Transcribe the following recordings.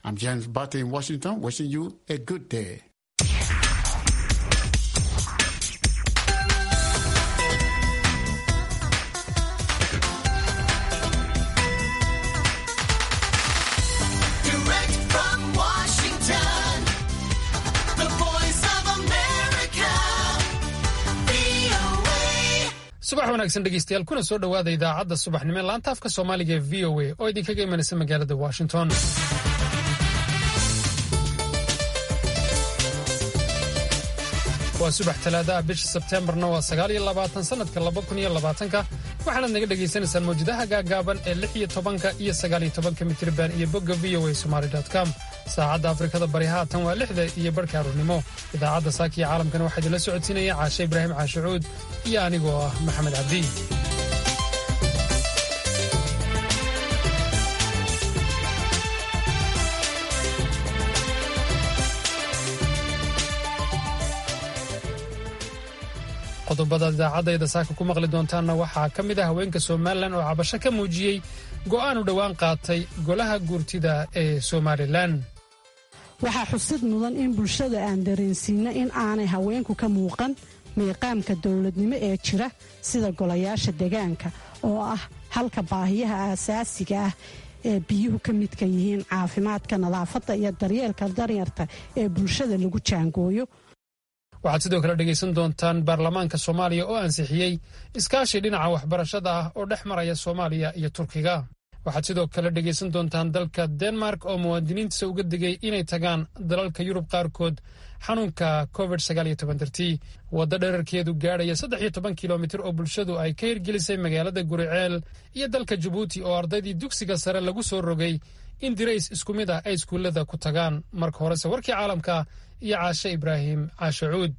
I'm James Barty in Washington, wishing you a good day. Direct from Washington, the voice of America, VOA. subax wanaagsan dhegeystayaal kuna soo dhowaada idaacadda subaxnimo ee laanta afka soomaaliga ee v o a oo idinkaga imanaysa magaalada washington waa subax talaada ah bisha sebteembarna waa sagaal iyo labaatan sannadka laba kun iyo labaatanka waxaanaad naga dhagaysanaysaan mawjadaha gaagaaban ee lix iyo tobanka iyo sagaal iyo tobanka mitriban iyo bogga v o a somali com saacadda afrikada bari haatan waa lixda iyo barhka aroornimo idaacadda saakiya caalamkana waxaa idinla socodsiinaya caashe ibraahim caashicuud iyo anigoo ah maxamed cabdi qodobada idaacadayda saaka ku maqli doontaanna waxaa ka mid ah haweenka somalilan oo cabasho ka muujiyey go'aan u dhowaan qaatay golaha guurtida ee somalilan waxaa xusid mudan in bulshada aan dareensiino in aanay haweenku ka muuqan miiqaamka dowladnimo ee jira sida golayaasha degaanka oo ah halka baahiyaha aasaasiga ah ee biyuhu ka midka yihiin caafimaadka nadaafadda iyo daryeelka daryarta ee bulshada lagu jaangooyo waxaad sidoo kale dhegaysan doontaan baarlamaanka soomaaliya oo ansixiyey iskaashi dhinaca waxbarashada ah oo dhex maraya soomaaliya iyo turkiga waxaad sidoo kale dhegaysan doontaan dalka denmark oo muwaadiniintiisa uga digay inay tagaan dalalka yurub qaarkood xanuunka covid dartii waddo dherarkeedu gaadhaya saddex iyo toban kilomitir oo bulshadu ay ka hirgelisay magaalada guriceel iyo dalka jabuuti oo ardaydii dugsiga sare lagu soo rogay in dirays isku mid ah ay iskuullada ku tagaan marka horese warkii caalamka iyo caashe ibraahim caashe cuud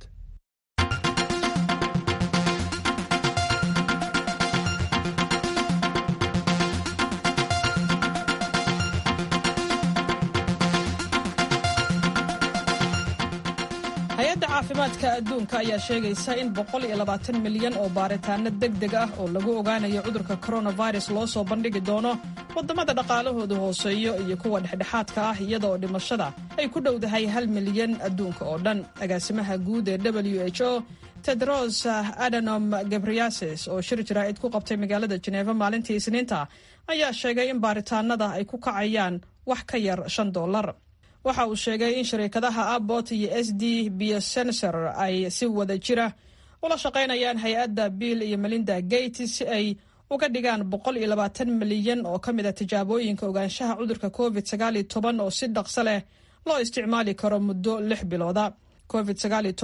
hay-adda caafimaadka adduunka ayaa sheegaysa in milyan oo baaritaano degdeg ah oo lagu ogaanayo cudurka coronavirus loo soo bandhigi doono waddamada dhaqaalahoodu hooseeyo iyo kuwa dhexdhexaadka ah iyadaoo dhimashada ay ku dhowdahay hal milyan adduunka oo dhan agaasimaha guud ee w h o tedros adanom gebriases oo shir jaraa'id ku qabtay magaalada jeneeva maalintii isniinta ayaa sheegay in baaritaanada ay ku kacayaan wax ka yar shan dollar waxa uu sheegay in shariikadaha abbot iyo s d biosensor ay si wada jira ula shaqaynayaan hay-adda bill iyo melinda gates si ay uga dhigaan milyan oo ka mid a tijaabooyinka ogaanshaha cudurka covid oo si dhaqso leh loo isticmaali karo muddo lix bilooda covid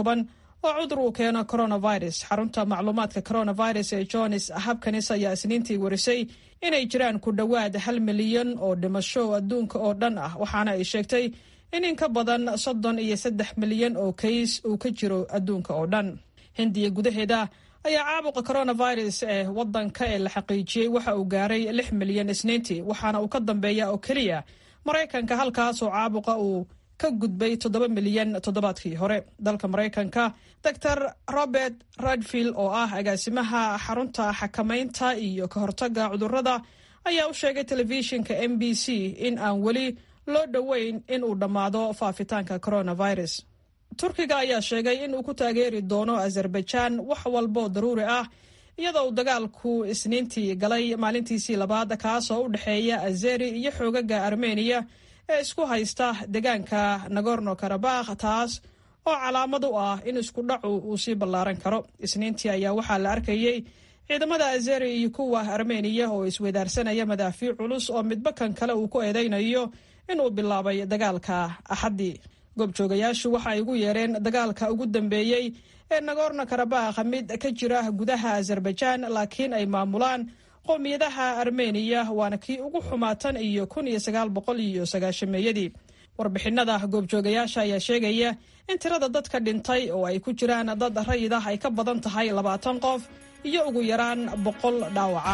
oo cudur uu keeno coronavirus xarunta macluumaadka coronavirus ee johns habkanis ayaa isniintii warisay inay jiraan ku dhowaad hal milyan oo dhimasho adduunka oo dhan ah waxaana ay sheegtay in in ka badan soddon iyo saddex milyan oo kays uu ka jiro adduunka oo dhan hindiya gudaheeda ayaa caabuqa coronavirus ee wadanka ee la xaqiijiyey waxa uu gaaray lix milyan isniintii waxaana uu ka dambeeya oo keliya maraykanka halkaasoo caabuqa uu ka gudbay toddoba milyan toddobaadkii hore dalka maraykanka dor robert radfield oo ah agaasimaha xarunta xakamaynta iyo ka hortaga cudurada ayaa u sheegay telefishinka m b c in aan weli loo dhoweyn in uu dhammaado faafitaanka coronavirus turkiga ayaa sheegay in uu ku taageeri doono azerbaijan wax walboo daruuri ah iyadoo uu dagaalku isniintii galay maalintiisii labaad kaasoo u dhexeeya azeri iyo xoogaga armeniya ee isku haysta deegaanka nagorno karabakh taas oo calaamad u ah in isku dhacu uu sii ballaaran karo isniintii ayaa waxaa la arkayey ciidamada azeri iyo kuwa armeniya oo isweydaarsanaya madaafiic culus oo midba kan kale uu ku eedaynayo inuu bilaabay dagaalka axaddii goobjoogayaashu waxa ay ugu yeereen dagaalka ugu dambeeyey ee nagorno karabakh mid ka jira gudaha azerbaijan laakiin ay maamulaan qowmiyadaha armeniya waana kii ugu xumaatan iyo kun iyo sagaal boqol iyo sagaashameeyadii warbixinada goobjoogayaasha ayaa sheegaya in tirada dadka dhintay oo ay ku jiraan dad rayid ah ay ka badan tahay labaatan qof iyo ugu yaraan boqol dhaawaca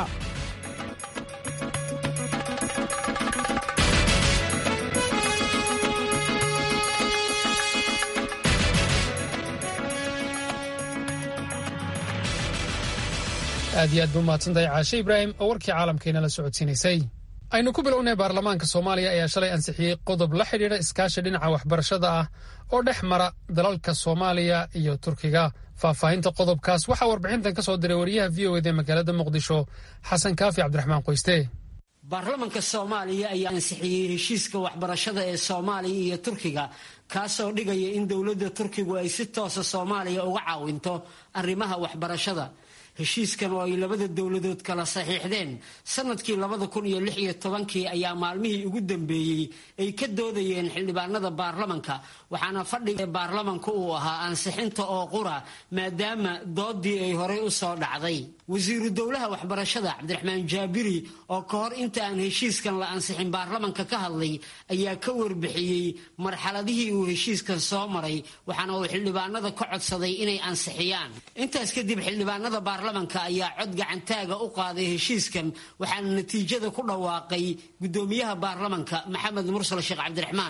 aad iyo aad ba umahadsantahay caashe ibraahim oo warkii caalamkeena la socodsiinaysay aynu ku bilownay baarlamaanka soomaaliya ayaa shalay ansixiyey qodob la xidhiidha iskaashi dhinaca waxbarashada ah oo dhex mara dalalka soomaaliya iyo turkiga faahfaahinta qodobkaas waxaa warbixintan ka soo diray wariyaha v o ed ee magaalada muqdisho xasan kaafi cabdiraxmaan qoyste baarlamanka soomaaliya ayaa ansixiyey heshiiska waxbarashada ee soomaaliya iyo turkiga kaasoo dhigaya in dowladda turkigu ay si toosa soomaaliya uga caawinto arrimaha waxbarashada heshiiskan oo ay labada dowladood kala saxiixdeen sanadkii labada kun iyo lix iyo tobankii ayaa maalmihii ugu dambeeyey ay ka doodayeen xildhibaanada baarlamanka waxaana fadhiga baarlamanka uu ahaa ansixinta oo qura maadaama doodii ay horey u soo dhacday wasiiru dowlaha waxbarashada cabdiraxmaan jaabiri oo ka hor inta aan heshiiskan la ansixin baarlamanka ka hadlay ayaa ka warbixiyey marxaladihii uu heshiiskan soo maray waxaana uu xildhibaanada ka codsaday inay ansixiyaan intaas kadib xildhibaanada baarlamanka ayaa cod gacantaaga u qaaday heshiiskan waxaana natiijada ku dhawaaqay gudoomiyaha baarlamanka maxamed mursal sheekh cabdiraxmaan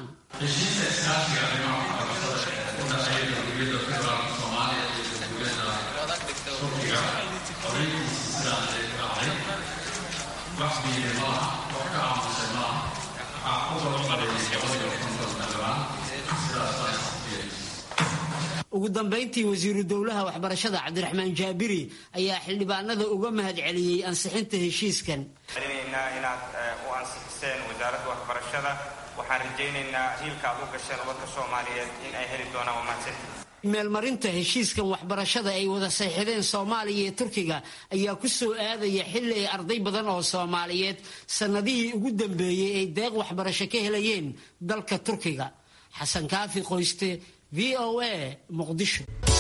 ugu dambayntii wasiiru dowlaha waxbarashada cabdiraxmaan jaabiri ayaa xildhibaanada uga mahad celiyey ansixinta heshiiskan celinaynaa inaad u ansixiseen wasaaradda waxbarashada waxaan rajaynaynaa hiilka aad u gasheen ubadka soomaaliyeed in ay heli doonaan wamaadsan meelmarinta heshiiskan waxbarashada ay wada saxiixdeen soomaaliya iyo turkiga ayaa ku soo aadaya xilli ay arday badan oo soomaaliyeed sannadihii ugu dambeeyey ay deeq waxbarasho ka helayeen dalka turkiga xasan kaafi qoyste v o a muqdisho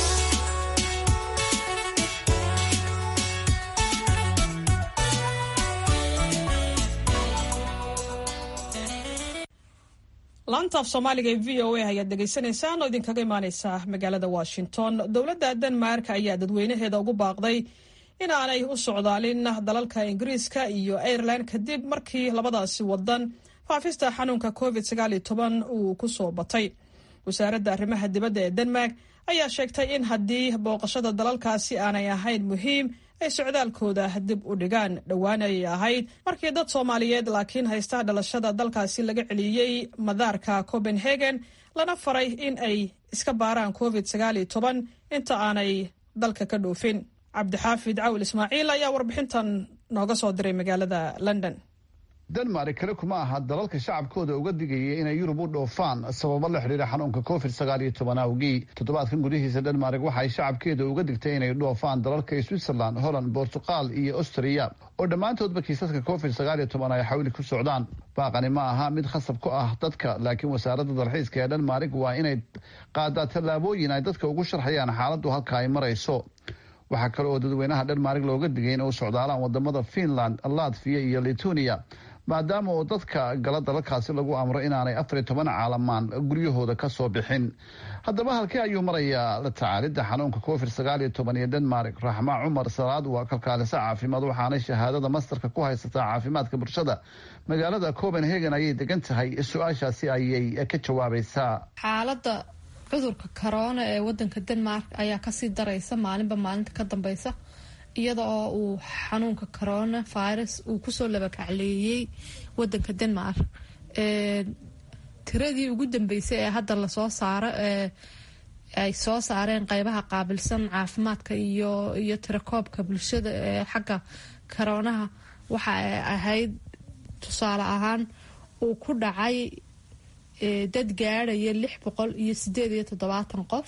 laanta af soomaaliga ee v o a ayaad dhegaysanaysaan oo idinkaga imaaneysa magaalada washington dowladda denmark ayaa dadweynaheeda ugu baaqday in aanay u socdaalin dalalka ingiriiska iyo ireland kadib markii labadaasi wadan faafista xanuunka covid uu ku soo batay wasaaradda arrimaha dibadda ee denmark ayaa sheegtay in haddii booqashada dalalkaasi aanay ahayn muhiim ay socdaalkooda dib u dhigaan dhowaan ayay ahayd markii dad soomaaliyeed laakiin haysta dhalashada dalkaasi laga celiyey madaarka copenhagen lana faray in ay iska baaraan covid inta aanay dalka ka dhoofin cabdixaafid cawl ismaaciil ayaa warbixintan nooga soo diray magaalada london denmark kale kuma aha dalalka shacabkooda uga digaya inay yurub u dhoofaan sababo la xidhiira xanuunka covid sagaal iyo toban awgii toddobaadkan gudihiisa denmark waxay shacabkeeda uga digtay inay dhoofaan dalalka switzerland holland bortuqal iyo austria oo dhammaantoodba kiisaska covid sagaal iyo toban ay xawli ku socdaan baaqani ma aha mid khasab ku ah dadka laakiin wasaaradda dalxiiska ee denmark waa inay qaadaa tallaabooyin ay dadka ugu sharxayaan xaaladdu halka ay marayso waxaa kale oo dadweynaha denmark looga digay in u socdaalaan wadamada finland latviya iyo lituania maadaama oo dadka gala dalalkaasi lagu amro inaanay afar iyo toban caalamaan guryahooda ka soo bixin haddaba halkee ayuu marayaa la tacaalidda xanuunka covid sagaal iyo toban iyo denmark raxma cumar salaad waa kalkaalisa caafimaad waxaanay shahaadada mastarka ku haysataa caafimaadka bulshada magaalada copenhagen ayay degan tahay su-aashaasi ayay ka jawaabaysaa xaalada cudurka corona ee wadanka denmark ayaa kasii daraysa maalinba maalinta ka dambeysa iyada oo uu xanuunka corona virus uu kusoo labakacleeyey wadanka denmark tiradii ugu dambeysay ee hadda lasoo saaro ee ay soo saareen qeybaha qaabilsan caafimaadka iyo iyo tirakoobka bulshada ee xagga coroonaha waxa ay ahayd tusaale ahaan uu ku dhacay dad gaadhaya lix boqol iyo sideed iyo toddobaatan qof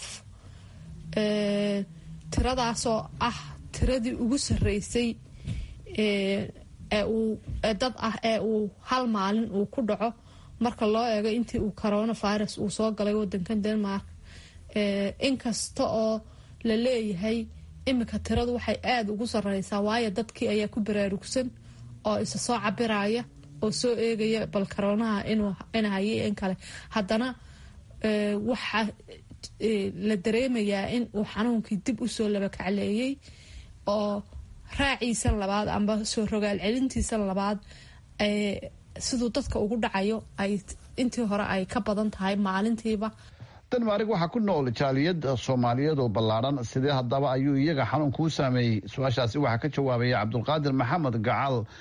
tiradaasoo ah tiradii ugu sareysay ee uu dad ah ee uu hal maalin uu ku dhaco marka loo eego intii uu coronavirus uu soo galay wadankan denmark inkasta oo la leeyahay iminka tiradu waxay aada ugu sareysaa waayo dadkii ayaa ku baraarugsan oo isa soo cabiraya oo soo eegaya bal coroonaha ina hayay in kale haddana waxaa la dareemayaa in uu xanuunkii dib usoo labakacleeyey oo raaciisan labaad amba soo rogaal celintiisan labaad siduu dadka ugu dhacayo ay intii hore ay ka badan tahay maalintiiba denmark waxaa ku nool jaaliyad soomaaliyeed oo ballaadhan sidee haddaba ayuu iyaga xanuunka u saameeyey su-aashaasi waxaa ka jawaabaya cabdulqaadir maxamed gacal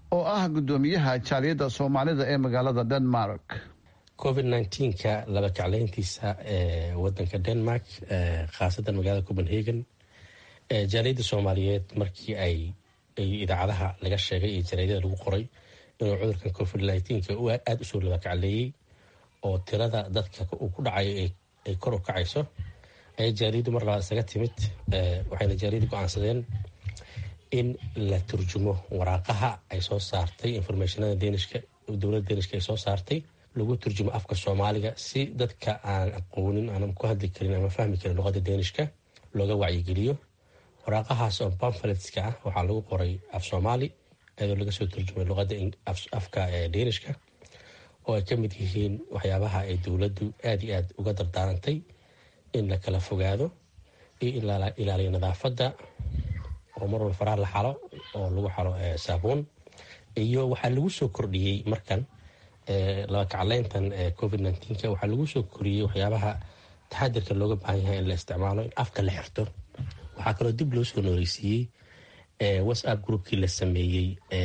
oo ah guddoomiyaha jaaliyadda soomaalida ee magaalada denmark covid nka laba kacleyntiisa ee wadanka denmark khaasatan magaalada copenhagen jaaliyadda soomaaliyeed markii ay idaacadaha laga sheegay iyo jaraadada lagu qoray inuu cudurkan covid nka aada usoo laba kacleeyey oo tirada dadka uu ku dhacayo ay kor u kacayso ayay jaaliyaddu mar labaad isaga timid waxayna jaaliyaddu go-aansadeen in la turjumo waraaqaha ay soo saartay informationada deenishka dowladda deenishka ay soo saartay lagu turjumo afka soomaaliga si dadka aan aqoonin aanan ku hadli karin ama fahmi karin luqadda deenishka looga wacyigeliyo waraaqahaas oo pamfletska ah waxaa lagu qoray af soomaali iyadoo laga soo turjumay luqadda afka deenishka oo ay ka mid yihiin waxyaabaha ay dowladdu aada iyo aada uga dardaarantay in la kala fogaado iyo ilaaliyo nadaafadda oo mar walba faraha la xalo oo lagu xalo saabuun iyo waxaa lagu soo kordhiyey markan laba kacleyntan covid nka waxaa lagu soo koriyey waxyaabaha taxadirka looga baahan yahay in la isticmaalo in afka la xirto waxaa kaloo dib loo soo nooleysiiyey whatsapp groupkii la sameeyey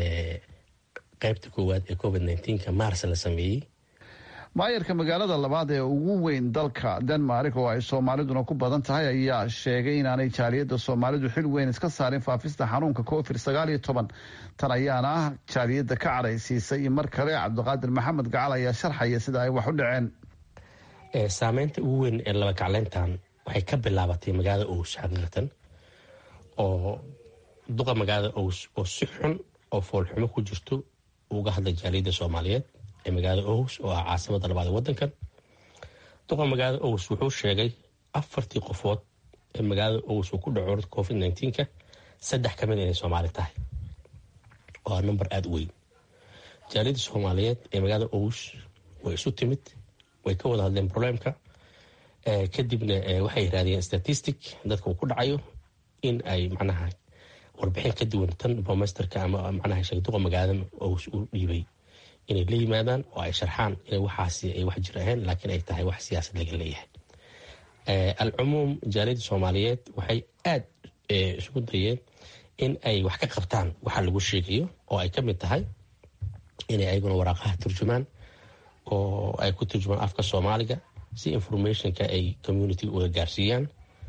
qeybta koowaad ee covid nka mars la sameeyey maayarka magaalada labaad ee ugu weyn dalka denmark oo ay soomaaliduna ku badan tahay ayaa sheegay inaanay jaaliyadda soomaalidu xil weyn iska saarin faafista xanuunka covid sagaal iyo toban tan ayaana ah jaaliyadda ka cadhaysiisay mar kale cabdiqaadir maxamed gacal ayaa sharxaya sida ay wax u dhaceen saameynta ugu weyn ee laba kacleyntan waxay ka bilaabatay magaalada ows xaqiiqatan oo duqa magaalada ows oo si xun oo foolxumo ku jirto uga hadlay jaaliyadda soomaaliyeed ee magaalada ows oo ah caasimada labaad ee wadankan duqa magaalada ows wuxuu sheegay afartii qofood ee magaalada ows uu ku dhaco covid nka saddex ka mid inay soomaali tahay waa number aada u weyn jaaliyadda soomaaliyeed ee magaalada ows way isu timid way ka wada hadleen problemka kadibna waxay raadiyeen statistic dadka uu ku dhacayo in ay macnaha warbixin ka duwan tan bomesterka ama macnaha sheegduqa magaalada ows u dhiibay inay la yimaadaan oo ay sharxaan inay waxaasi ay wax jir ahayn laakiin ay tahay wax siyaasad laga leeyahay alcumuum jaaliyadda soomaaliyeed waxay aada isugu dayeen in ay wax ka qabtaan waxa lagu sheegayo oo ay ka mid tahay inay ayaguna waraaqaha turjumaan oo ay ku turjumaan afka soomaaliga si informationka ay community uga gaarsiiyaan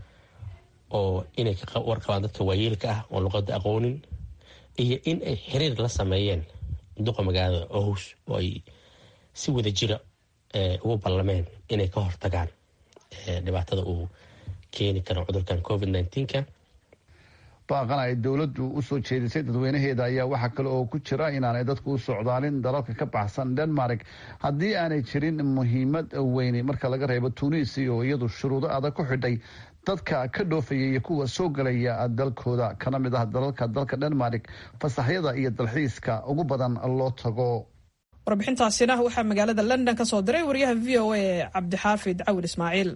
oo inay ka warqabaan dadka waayeelka ah oo luqadda aqoonin iyo in ay xiriir la sameeyeen duqa magaalada ows oo ay si wada jira ugu ballameen inay ka hortagaan dhibaatada uu keeni karo cudurkan covid nka baaqan ay dowladdu usoo jeedisay dadweynaheeda ayaa waxaa kale oo ku jira inaanay dadku u socdaalin dalalka ka baxsan denmark haddii aanay jirin muhiimad weyne marka laga reebo tunisia oo iyadu shuruudo adag ku xidhay dadka ka dhoofaya iyo kuwa soo galaya dalkooda kana mid ah dalalka dalka denmark fasaxyada iyo dalxiiska ugu badan loo tago warbixintaasina waxaa magaalada london ka soo diray wariyaha v o a cabdixaafid cawil ismaaciil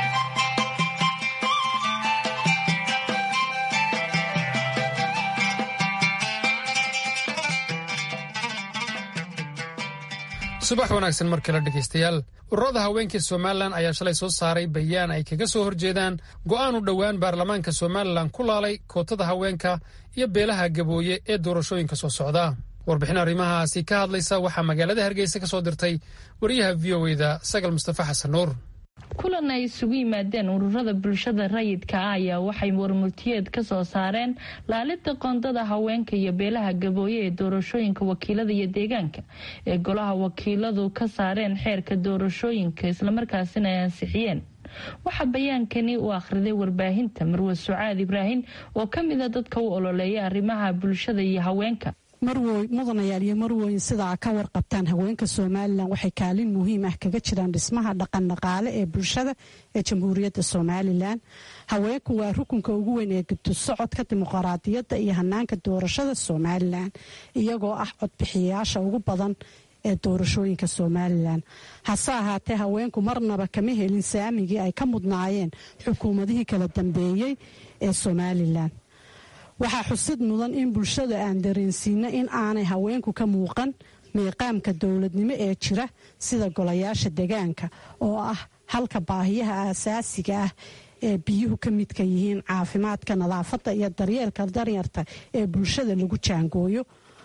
subax wanaagsan mar kale dhegaystayaal ururada haweenkii somalilan ayaa shalay soo saaray bayaan ay kaga soo horjeedaan go'aan u dhowaan baarlamaanka somalilan ku laalay kootada haweenka iyo beelaha gabooye ee doorashooyinka soo socda warbixin arrimahaasi ka hadlaysa waxaa magaalada hargeysa ka soo dirtay wariyaha v o eda sagal mustafa xasan nuur kulan ay isugu yimaadeen ururada bulshada rayidka ah ayaa waxay warmurtiyeed ka soo saareen laalida qoondada haweenka iyo beelaha gabooye ee doorashooyinka wakiilada iyo deegaanka ee golaha wakiiladu ka saareen xeerka doorashooyinka islamarkaasina ay ansixiyeen waxaa bayaankani u akhriday warbaahinta marwe sucaad ibraahim oo ka mida dadka u ololeeya arrimaha bulshada iyo haweenka marwoy mudanayaal iyo marwoyin sidaa ka warqabtaan haweenka somalilan waxay kaalin muhiim ah kaga jiraan dhismaha dhaqan dhaqaale ee bulshada ee jamhuuriyadda somalilan haweenku waa rukunka ugu weyn ee gudusocodka dimuqraadiyadda iyo hanaanka doorashada somalilan iyagoo ah codbixiyayaasha ugu badan ee doorashooyinka somalilan hase ahaatee haweenku marnaba kama helin saamigii ay ka mudnaayeen xukuumadihii kala dambeeyey ee somalilan waxaa xusid mudan in bulshada aan dareensiino in aanay haweenku ka muuqan miiqaamka dowladnimo ee jira sida golayaasha degaanka oo ah halka baahiyaha aasaasiga ah ee biyuhu ka midka yihiin caafimaadka nadaafadda iyo daryeelka daryarta ee bulshada lagu jaangooyo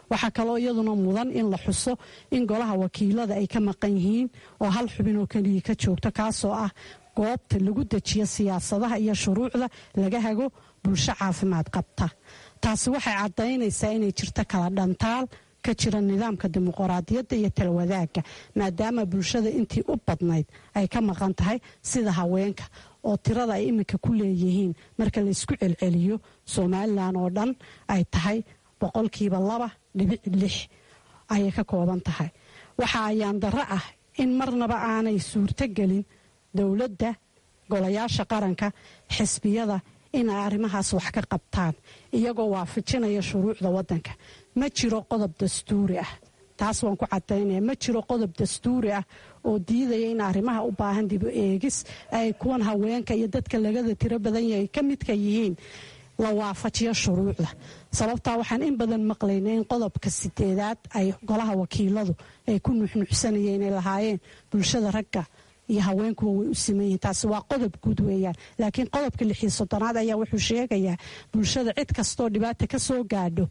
waxaa kaloo iyaduna mudan in la xuso in golaha wakiilada ay ka maqan yihiin oo hal xubin oo keliya ka joogto kaasoo ah goobta lagu dejiyo siyaasadaha iyo shuruucda laga hago bulsho caafimaad qabta taasi waxay caddaynaysaa inay jirto kala dhantaal ka jira nidaamka dimuqraadiyadda iyo talwadaaga maadaama bulshada intii u badnayd ay ka maqan tahay sida haweenka oo tirada ay iminka ku leeyihiin marka laysku celceliyo somalilan oo dhan ay tahay boqolkiiba laba dhibic lix ayay ka kooban tahay waxa ayaan darro ah in marnaba aanay suurtogelin dowladda golayaasha qaranka xisbiyada inay arrimahaas wax ka qabtaan iyagoo waafajinaya shuruucda waddanka ma jiro qodob dastuuri ah taas waan ku cadaynaya ma jiro qodob dastuuri ah oo diidaya in arrimaha u baahan dibu eegis ay kuwan haweenka iyo dadka lagada tiro badan yahay ka midka yihiin la waafajiyo shuruucda sababtaa waxaan in badan maqlayna in qodobka sideedaad ay golaha wakiiladu ay ku nuxnuxsanayeen ay lahaayeen bulshada ragga iyo haweenkuwa way u siman yihiin taasi waa qodob guud weeyaan laakiin qodobka lixiyo soddonaad ayaa wuxuu sheegayaa bulshada cid kastoo dhibaata ka soo gaadho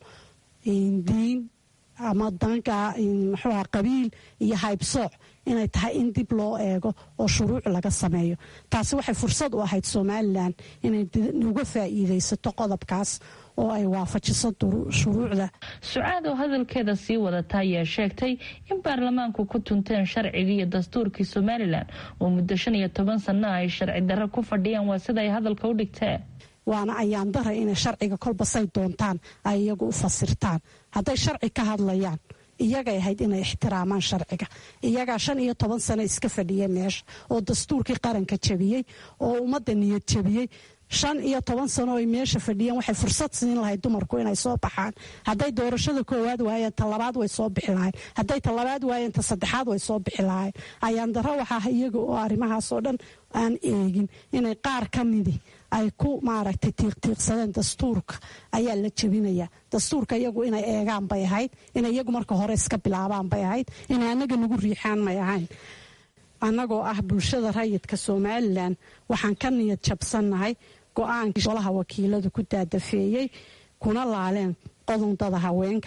diin ama danka muxuuha qabiil iyo haybsooc inay tahay in dib loo eego oo shuruuc laga sameeyo taasi waxay fursad u ahayd somalilan inay uga faa'iidaysato qodobkaas oo ay waafajiso shuruucda sucaad oo hadalkeeda sii wadata ayaa sheegtay in baarlamaanku ku tunteen sharciga iyo dastuurkii somalilan oo muddo shan iyo toban sanno ay sharci darro ku fadhiyaan waa sida ay hadalka u dhigteen waana ayaan dara inay sharciga kolbasay doontaan ay iyagu u fasirtaan hadday sharci ka hadlayaan iyagay ahayd inay ixtiraamaan sharciga iyagaa shan iyo toban sano iska fadhiya meesha oo dastuurkii qaranka jabiyey oo ummadda niyad jabiyey shan iyo toban sano ay meesha fadhiyeen waxay fursad siin lahayd dumarku inay soo baxaan hadday doorashada koowaad waayeen ta labaad way soo bixi lahayn hadday ta labaad waayeen ta saddexaad way soo bixi lahayn ayaan daro waxaa iyaga oo arrimahaasoo dhan aan eegin inay qaar ka midi ay ku maaragtay tiiqtiiqsadeen dastuurka ayaa la jebinaya dastuurka iyagu inay eegaan bay ahayd inay iyagu marka hore iska bilaabaan bay ahayd inay annaga nagu riixaan may ahayn annagoo ah bulshada rayidka somalilan waxaan ka niyad jabsannahay go-aankii golaha wakiiladu ku daadafeeyey kuna laaleen qodondada haweenka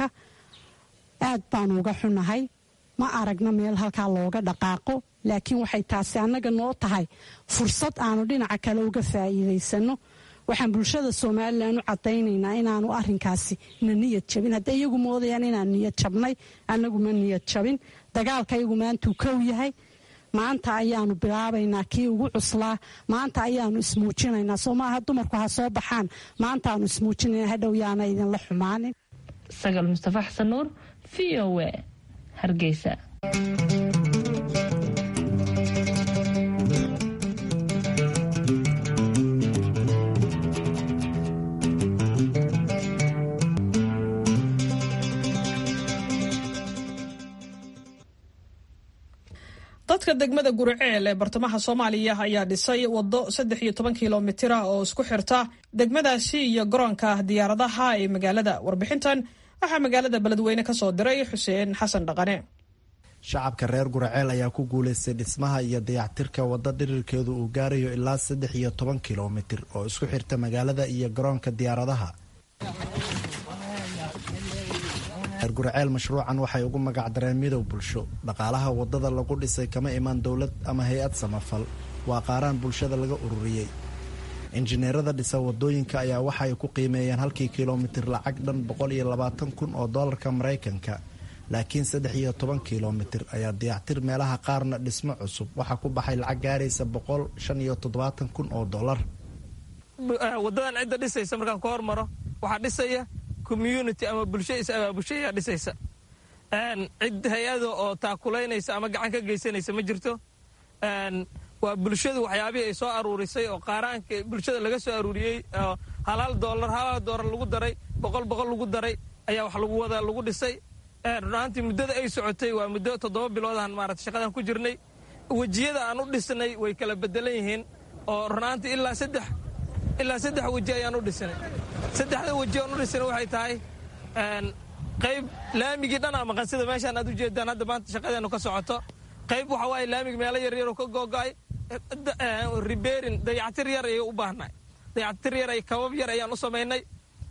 aad baanu uga xunahay ma aragna meel halkaa looga dhaqaaqo laakiin waxay taasi annaga noo tahay fursad aanu dhinaca kale uga faa'iidaysanno waxaan bulshada somalilan u caddaynaynaa inaanu arrinkaasi na niyad jabin hadday iyagu moodayaan inaan niyad jabnay annagu ma niyad jabin dagaalka iyagu maantuu kow yahay maanta ayaanu bilaabaynaa kii ugu cuslaa maanta ayaanu ismuujinaynaa soo maaha dumarku ha soo baxaan maantaanu ismuujinayna hadhow yaana idinla xumaanin sagal mustafa xasan nuur v o a hargeysa dadka degmada guriceel ee bartamaha soomaaliya ayaa dhisay wado saddex iyo toban kilomitir ah oo isku xirta degmadaasi iyo garoonka diyaaradaha ee magaalada warbixintan waxaa magaalada beledweyne ka soo diray xuseen xasan dhaqane shacabka reer guraceel ayaa ku guulaystay dhismaha iyo dayactirka waddo dhirirkeedu uu gaarayo ilaa saddex iyo toban kilomitir oo isku xirta magaalada iyo garoonka diyaaradaha reer guraceel mashruucan waxay ugu magacdareen midow bulsho dhaqaalaha waddada lagu dhisay kama imaan dowlad ama hay-ad samafal waa qaaraan bulshada laga ururiyey injineerada dhisa wadooyinka ayaa waxay ku qiimeeyeen halkii kilomitir lacag dhan boqol iyo labaatan kun oo doolarka maraykanka laakiin saddex iyo toban kilomitir ayaa dayactir meelaha qaarna dhismo cusub waxaa ku baxay lacag gaaraysa boqol shan iyo toddobaatan kun oo dollar wadadan cidda dhisaysa markaan ka hormaro waxaa dhisaya community ama bulsho is abaabushayaa dhisaysa cid hay-ada oo taakulaynaysa ama gacan ka geysanaysa ma jirto waa bulshadu waxyaabihii ay soo aruurisay oo qaaraanka bulshada laga soo aruuriyey oo halaal doolar halaal doolar lagu daray boqol boqol lagu daray ayaa wax lagu wada lagu dhisay runaantii muddada ay socotay waa muddo toddoba biloodahan maarata shaqadan ku jirnay wejiyada aan u dhisnay way kala bedelan yihiin oo runaantii ilaa saddex ilaa saddex weji ayaan u dhisanay saddexda weji aan u dhisanay waxay tahay qayb laamigii dhan aa maqan sida meeshaan aad u jeedaan hadda maanta shaqadeenu ka socoto qayb waxa waaye laamig meelo yaryaroo ka googo'ay riberin dayactir yar ayay u baahnay dayactir yar ay kabab yar ayaan u samaynay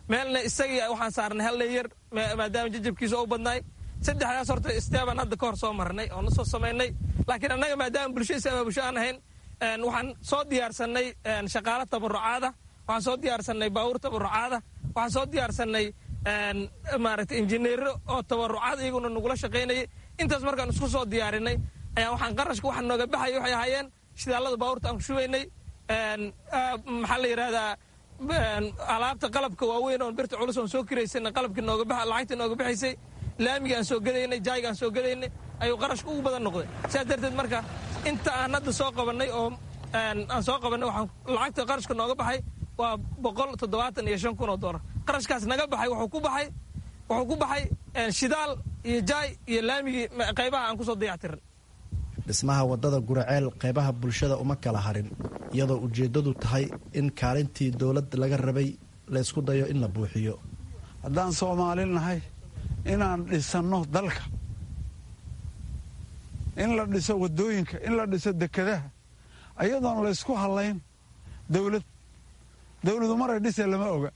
meelna isagii waxaan saarnay hal leeyar maadaama jajabkiisa u badnaay saddexdaas horta steban hadda ka hor soo marnay oo na soo samaynay laakiin annaga maadaama bulsho is abaabusho aan ahayn waxaan soo diyaarsanay shaqaalo tabarucaada waxaan soo diyaarsanay baabuur tabarucaada waxaan soo diyaarsanay maaragtay injineero oo tabarucaad iyaguna nagula shaqaynayay intaas markaan isku soo diyaarinay ayaa waxaan qarashka waxaa nooga baxaya waxay ahaayeen shidaalada baabuurta aan ku shubaynay maxaa la yidhahdaa alaabta qalabka waaweyn oon birta culus oon soo kiraysanay qalabkii nooga baxa lacagtii nooga baxaysay laamiga aan soo gadaynay jaayiga aan soo gadaynay ayuu qarashka ugu badan noqday sidaas darteed marka inta aan hadda soo qabannay oo aan soo qabannay waxaan lacagta qarashka nooga baxay waa boqol toddobaatan iyo shan kun oo doolar qarashkaas naga baxay wuxuu ku baxay wuxuu ku baxay shidaal iyo jaay iyo laamigii qaybaha aan kusoo dayactirin dhismaha waddada guraceel qaybaha bulshada uma kala harin iyadoo ujeeddadu tahay in kaalintii dowlad laga rabay la ysku dayo in la buuxiyo haddaan soomaali nahay inaan dhisanno dalka in la dhiso waddooyinka in la dhiso dekadaha ayadoon laysku hallayn dawlad dawladu maray dhisee lama oga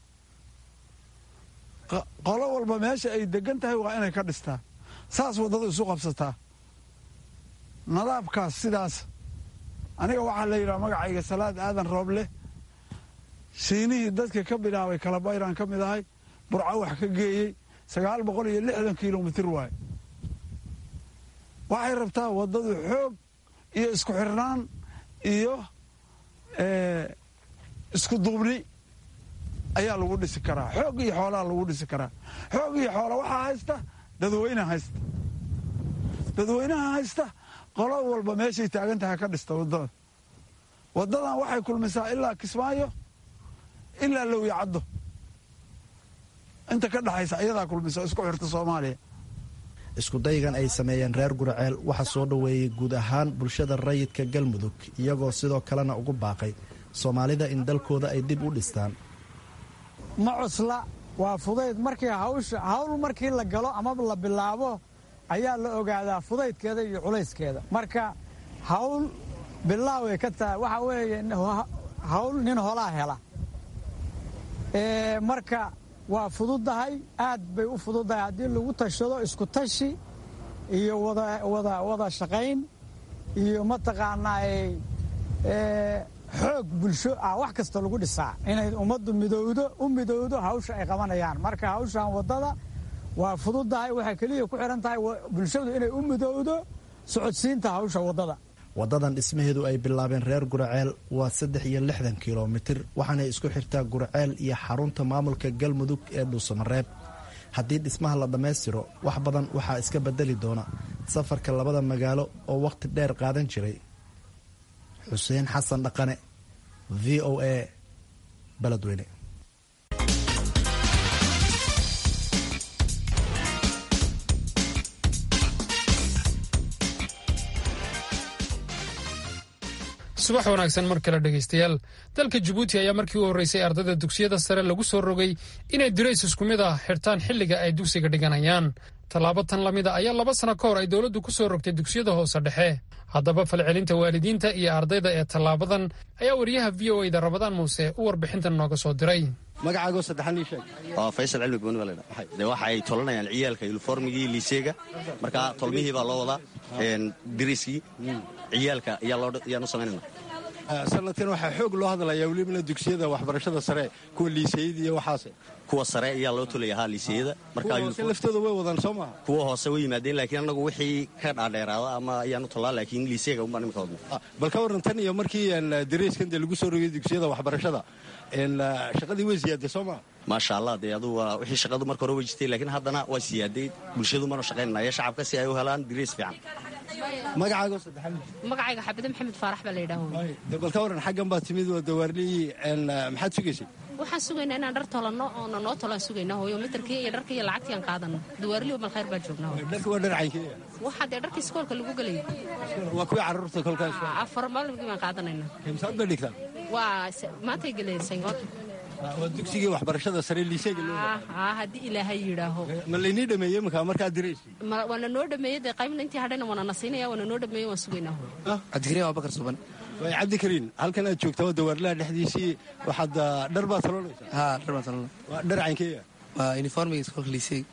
qolo walba meesha ay degan tahay waa inay ka dhistaa saas waddadu isu qabsataa nadaabkaas sidaas aniga waxaa la yidhaha magacayga salaad aadan rooble shiinihii dadka ka bilaabay kalabayraan ka mid ahay burco wax ka geeyey sagaal boqol iyo lixdan kilomitir waaye waxay rabtaa waddadu xoog iyo isku xirnaan iyo isku duubni ayaa lagu dhisi karaa xoog iyo xoolaa lagu dhisi karaa xoog iyo xoola waxaa haysta dadweynaha haysta dadweynaha haysta qolo walba meeshay taagan tahay ka dhista waddada waddadan waxay kulmisaa ilaa kismaayo ilaa lowya caddo inta ka dhexaysa ayadaa kulmisa isku xirta soomaaliya iskudaygan ay sameeyeen reer guraceel waxaa soo dhoweeyey guud ahaan bulshada rayidka galmudug iyagoo sidoo kalena ugu baaqay soomaalida in dalkooda ay dib u dhistaan ma cusla waa fudayd markii hawsha hawl markii la galo ama la bilaabo ayaa la ogaadaa fudaydkeeda iyo culayskeeda marka hawl bilaaway ka tahay waxaa weeye hawl nin holaa hela marka waa fududahay aad bay u fududahay haddii lagu tashado isku tashi iyo wada shaqayn iyo mataqaanaa xoog bulsho ah wax kasta lagu dhisaa inay ummaddu midowdo u midowdo hawsha ay qabanayaan marka hawshan waddada waa fududahay waxay keliya ku xihan tahay bulshadu inay u midowdo socodsiinta hawsha waddada waddadan dhismaheedu ay bilaabeen reer guraceel waa saddex iyo lixdan kilomitir waxaanay isku xirtaa guraceel iyo xarunta maamulka galmudug ee dhuusamareeb haddii dhismaha la dhammaystiro wax badan waxaa iska bedeli doona safarka labada magaalo oo wakhti dheer qaadan jiray xuseen xasan dhaqane v o a beledweyne subax wanaagsan mar kale dhegaystayaal dalka jabuuti ayaa markii u horreysay ardayda dugsiyada sare lagu soo rogay inay dirays isku mid ah xirtaan xilliga ay dugsiga dhiganayaan tallaabo tan lamid a ayaa laba sano ka hor ay dowladdu ku soo rogtay dugsiyada hoose dhexe haddaba falcelinta waalidiinta iyo ardayda ee tallaabadan ayaa wariyaha v o eda ramadaan muuse u warbixintan nooga soo diray magacaago saddexan ii sheeg waa faysal cilmi gooni baa la yidhaha dee waxa ay tolanayaan ciyaalka yuniformigii liiseega marka tolmihii baa loo wadaa diriskii ciyaalka ayaan u samaynayna sanadkan waxaa xoog loo hadlayaa welibana dugsiyada waxbarashada sare kuwa liiseyada iyo waxaas kuwa sare ayaa loo tolaya haa liiseyada markahoose laftooda way wadaan soo maha kuwa hoose way yimaadeen laakiin annagu wixii ka dhaadheeraada ama ayaan u tollaa laakiin liiseega unbaan imika wadna bal ka warran tan iyo markii dariiskan dee lagu soo rogay dugsiyada waxbarashada shaqadii way siyaadee soo maha maasha allah dee adugu waa wixii shaqadu marka hore way jirtay laakiin haddana waa siyaaday bulshadu manu shaqaynanaya shacabka si ay u helaan diriis fiican magacaago saddexan magacayga xabide maxamed faarax baa la yidhaaho de bal ka warran xaggan baad timid waa dawaarlihii maxaad sugaysay waxaan sugaynaa inaan dhar tolanno oona noo tolaan sugaynaa hooyo mitarkii iyo dharkii iyo lacagtii aan qaadanno dawaarlihi mal khayr baan joognaa dharka waa dhar caynkeeya waxaa dee dharkii iskoolka lagu gelayo waa kuwii carruurta kolkaas afar maalmigii baan qaadanaynaa imsaad bay dhigtaan waa maantay geleen sangood waa dugsigii waxbarashada sare liiseega loo haa haddii ilaahay yidhaaho ma laynii dhameeyey markaa markaa diraysi Ma- waana noo dhameeyey dee qaybna intii hadhayna waana na siinaya waana noo dhameeyey waan sugaynaa hooyo cabdikariim abubakar suban waay cabdikariin halkan aad joogta waa dawaarlaha dhexdiisii waxaad ah, dhar baad taloonaysaa haa dhar baan talana waa dhar caynkeeya waa uniformiga iskoolka liiseeg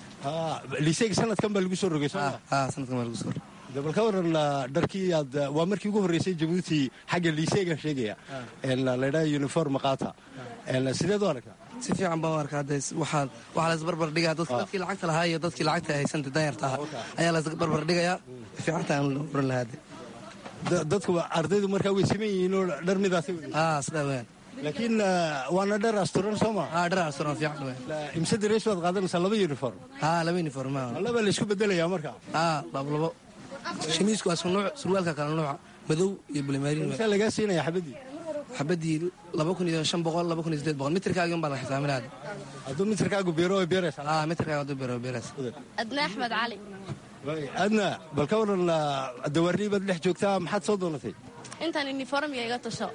liiseega sanadkan baa lagu soo rogay soo ma haa sanadkan baa lagu soo de bal ka waran ah, dharkii aad ah, waa markii ugu horreysay jabuuti xagga liiseegan sheegaya En, ah, la ydhaha uniform qaata En, sideed u aragtaa si fiican baan u arkaa hadda waxaa waxaa la isbarbar dhigaa dadka dadkii lacagta lahaa iyo dadkii lacagta haysanta danyarta ahaa ayaa la isbarbar dhigayaa fiicanta aan oran lahaa de Da- dadku waa- ardaydu markaa way siman yihiin oo dhar midaasi haa sidaa weeyaan laakiin ah, waana dhar asturan soo ma haa dhar asturan fiican weeyaan imse dareys baad qaadanaysaa laba uniform haa laba uniform haa laba la isku bedelayaa markaa haa labo labo shamiisku waa isku nuuc surwaalka kale nuuca madow iyo bulimaarin imse lagaa siinaya xabadii xabadii laba kun iyo shan boqol laba kun iyo sideed boqol mitirkaagin baa la xisaaminaa hadduu mitirkaagu beero way beeraysaa haa mitirkaaga hadduu beero way beeraysa adna axmed cali Waay, adna bal ka waran ah, dawaarlii baad dhex joogtaa maxaad soo doonatay intaan uniformiga iga tusho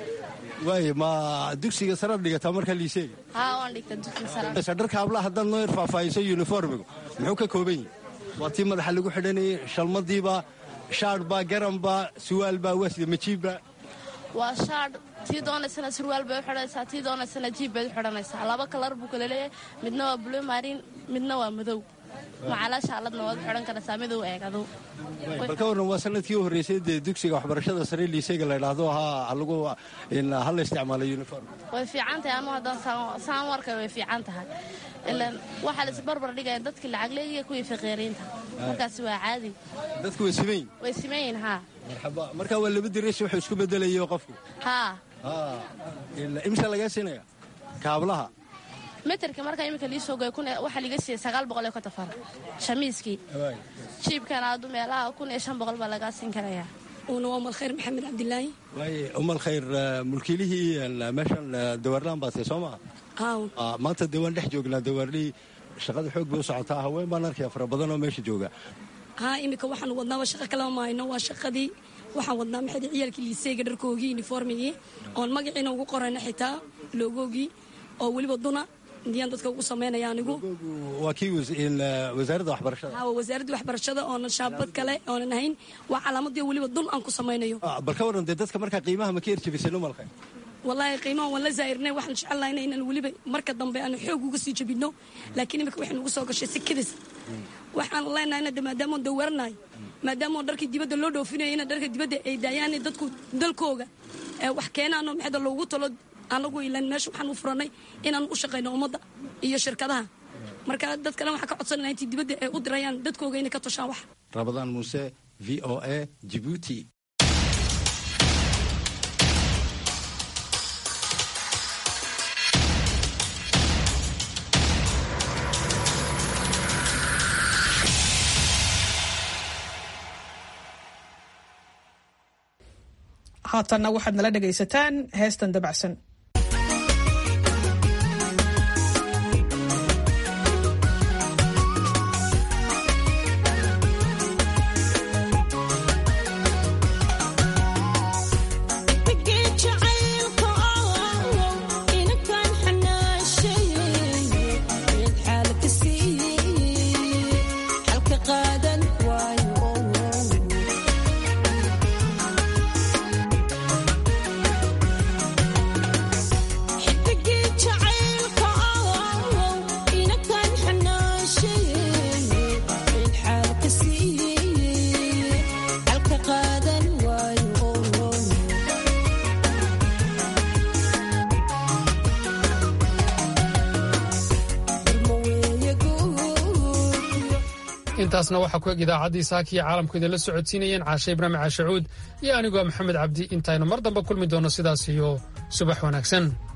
waay ma dugsiga saraad dhigataa markaa liiseega haa waan dhigta dugsiga sare Sa dharka hablaha haddaad noo yar faahfaahiso uniformigu muxuu ka kooban yahay waa tii madaxa lagu xidhanayay shalmadiiba shaadhbaa garanbaa suwaalbaa wasida majiibba waa shaadh tii doonaysana surwaal bay u xidhanaysaa tii doonaysana jiib bay u xidhanaysaa laba kalar buu kala leeyahay midna waa blue marin midna waa madow macala shaaladna waad u xidhan karaysaa midow eeg adow bal ka waran waa sanadkii u horreysay dee dugsiga waxbarashada sare liiseyga la yidhaahdo ha lagu in ha la isticmaalo uniform way fiican tahay anu haddaan saan- saan warkay way fiican tahay ilaan waxaa la isbarbar dhigaya dadkii lacag leeyihiya kuwii faqiiriinta markaasi waa caadi dadku way siman yihin way siman yihiin haa marxaba marka waa laba direys wuxuu isku bedelayo qofku haa ha ila- imsa lagaa siinaya kaablaha meterka markaa iminka lii soo goya kun iyo- waxaa liiga siiyey sagaal boqol iyo konton far shamiiskii jiibkana addu meelaha kun iyo shan boqol baa lagaa siin karayaa uuna waa malkhayr maxamed cabdilaahi waaye umal khayr ah, mulkiilihii ah, meeshan ah, dawaarlaan baad tahay soo maa aawn Ah, maanta dee waan dhex joognaa dawaarlii shaqada xoog bay u socotaa haween baan arkaya fara badan oo meesha jooga haa iminka waxaanu wadnaaba shaqo kalama mahayno waa shaqadii waxaan wadnaa maxay ciyaalkii liiseega dharkoogii uniformigii oon magaciina ugu qorayna xitaa loogoogii oo weliba duna diyaan dadka ugu samaynaya anigu waa kii was- in, ah, wasaaradda waxbarashada haa waa wasaaraddii waxbarashada oonan shaabad kale oonan ahayn waa calaamadii weliba dun aan ku samaynayo Ah, bal ka waran dee dadka markaa qiimaha ma ka erjabiseen umal khayr wallaahi qiimaha waan la zaa'irnay waxaan jecelnahay inaynan weliba marka dambe aanu xoog uga sii jabinno laakiin imika waxay nagu soo gashay sikadis waxaan leenahay inade maadaama dawaranahay maadaama dharkii dibadda loo dhoofinaya ina dharka dibadda ay daayaan dadku dalkooga ee wax keenaano maxayda loogu talo anagu ilan meesha waxaan u furanay inaan u shaqayno ummadda iyo shirkadaha marka dad kale waxaan ka codsanayna intii dibadda ay u dirayaan dadkooga inay ka toshaan wax rabadaan muuse v o a jibuuti haatanna waxaad nala dhegaysataan heestan dabacsan intaasna waxaa ku eg idaacaddii saakiya caalamku idinla socodsiinayeen caashe ibraahim caashacuud iyo anigoo maxamed cabdi intaynu mar dambe kulmi doonno sidaas iyo subax wanaagsan